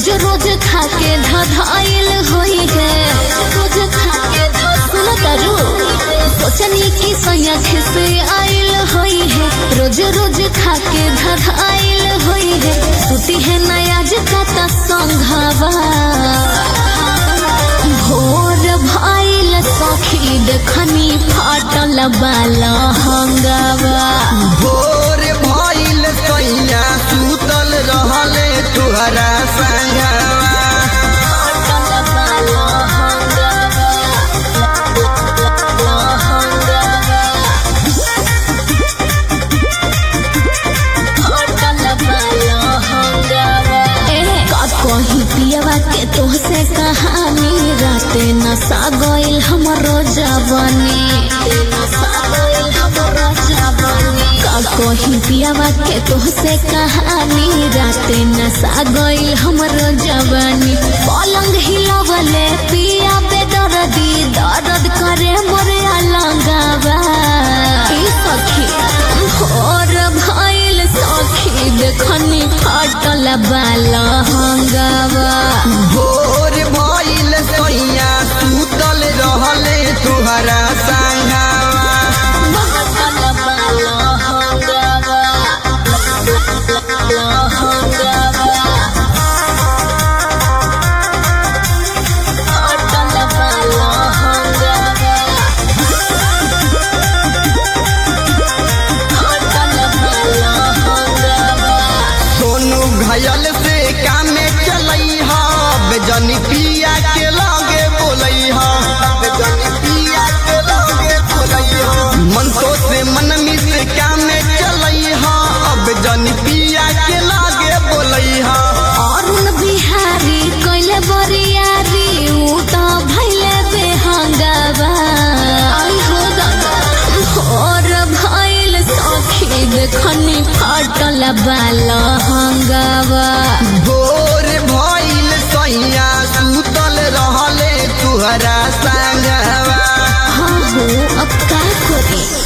रोज रोज खाके धधाइल होई है रोज खाके सुन तारू सोचनी की सैया खिसे आइल होई है रोज रोज खाके धधाइल होई है सुती है नया जका संघावा भोर भाइल सखी देखनी फाटल बाला हंगावा भोर भइल सैया सुतल रहले तुहरा संगवा फाटल बाला हंगावा हंगावा फाटल बाला हंगावा का कहीं पियवा के तोहसे कहानी राते नशा गइल हमरो जवानी नशा गइल हमरो जवानी का कहीं पियवा के तोहसे कहानी राते नशा गइल हमरो जवानी पलंग हिलवले पिया बेदर्दी दर्द करे मोरे अलंगावा ई सखी भोर भइल सखी देखनी फाटल बाला हंगावा भोर भइल सैया सुतल रहले तुहरा संगवा फाटल बाला हंगावा हंगावा फाटल बाला हंगावा फाटल बाला हंगावा सोनू घयल से कामे चलई हा बेजनी पिया के लागे बोलई हा बेजनी पिया के लागे बोलई हा मन तो से मन मिस कामे चलई हा अब जनी पिया के लागे बोलई हा अरुण बिहारी कैले बरियारी ऊ त भैले बेहंगावा आई हो दादा भोर भइल सखी देखनी फाटल बाला हंगावा भोर भइल सैया सुतल रहले तुहरा संगवा हाँ हो अब का करी